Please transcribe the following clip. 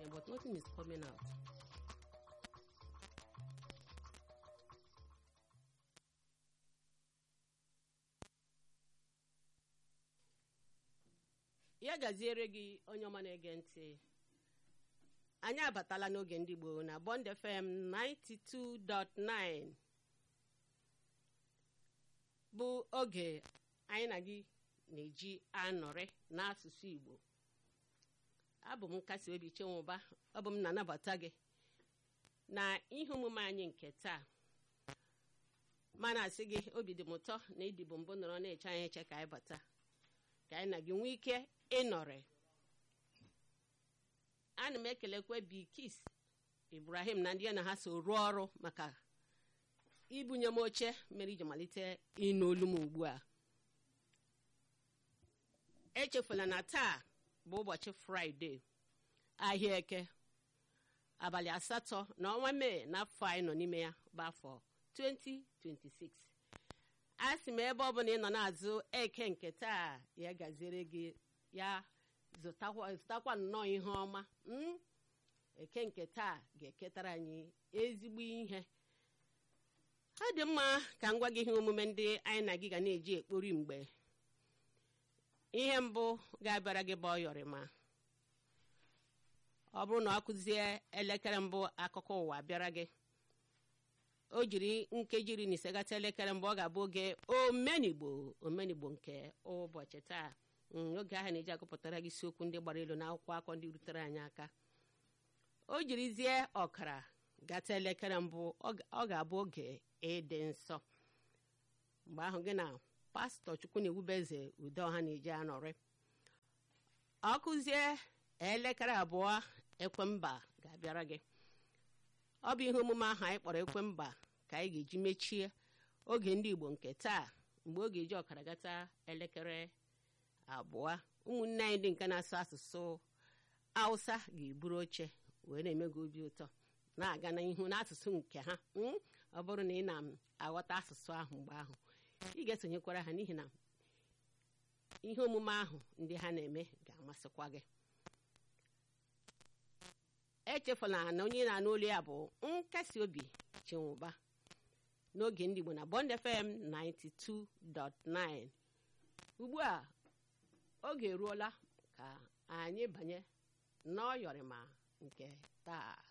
anyị but nothing is coming out ya gaziere gị onye ọma na-ege ntị anyị abatala n'oge ndị Igbo na Bond FM 92.9 bụ oge anyị na gị na-eji anọrị n'asụsụ Igbo abụ m nkasi obi chenwụba ọ bụ m na-anabata gị na ihe omume anyị nke taa mana asị gị obi dị m ụtọ na ịdịbụ mbụ nọrọ na-eche anyị eche ka anyị bata ka anyị na gị nwee ike ịnọrị ana m ekelekwe Bikis Ibrahim na ndị ya na ha so rụọ ọrụ maka ibunye m oche mere iji malite ịnụ olu m ugbu a echefula na taa bụ ụbọchị fraịde ahịa eke abalị asatọ na ọnwa mee n'afọ anyị nọ n'ime ya bụ afọ 2026 a sị m ebe ọ bụla ị nọ na-azụ eke nke taa ya gaziere gị ya zụtakwa nnọọ ihe ọma eke nke taa ga-eketara anyị ezigbo ihe ọ dị mma ka m gwa gị ihe omume ndị anyị na gị ga na-eji ekpori mgbe ihe mbụ ga-abịara gị bụ ọyọrịma ọ bụrụ na ọ kụzie elekere mbụ akụkọ ụwa bịara gị o jiri nkeji iri na ise gata elekere mbụ ọ ga-abụ oge omenigbo omenigbo nke ụbọchị taa oge ahụ na-eji agụpụtara gị isiokwu ndị gbara elu na akwụkwọ akọ ndị rutere anyị aka o jirizie ọkara gata elekere mbụ ọ ga-abụ oge ịdị nsọ mgbe ahụ gị na pastọ chukwu na-ewubeze ude ọha na-eji anọrị ọ kụzie elekere abụọ ekwemba ga-abịara gị ọ bụ ihe omume ahụ anyị kpọrọ ekwemba ka anyị ga-eji mechie oge ndị igbo nke taa mgbe oge eji ọkara gata elekere abụọ ụmụnne anyị ndị nke na-asụ asụsụ hausa ga-eburu oche wee na-eme gị obi ụtọ na-aga n'ihu n'asụsụ nke ha ọ bụrụ na ị na-aghọta asụsụ ahụ mgbe ahụ ị ga-esonyekwara ha n'ihi na ihe omume ahụ ndị ha na-eme ga-amasịkwa gị echefula na onye na-anụ olu ya bụ nkasi obi chinwụba n'oge ndị Igbo na Bond FM 92.9 ugbu a oge eruola ka anyị banye n'ọyọrịma nke taa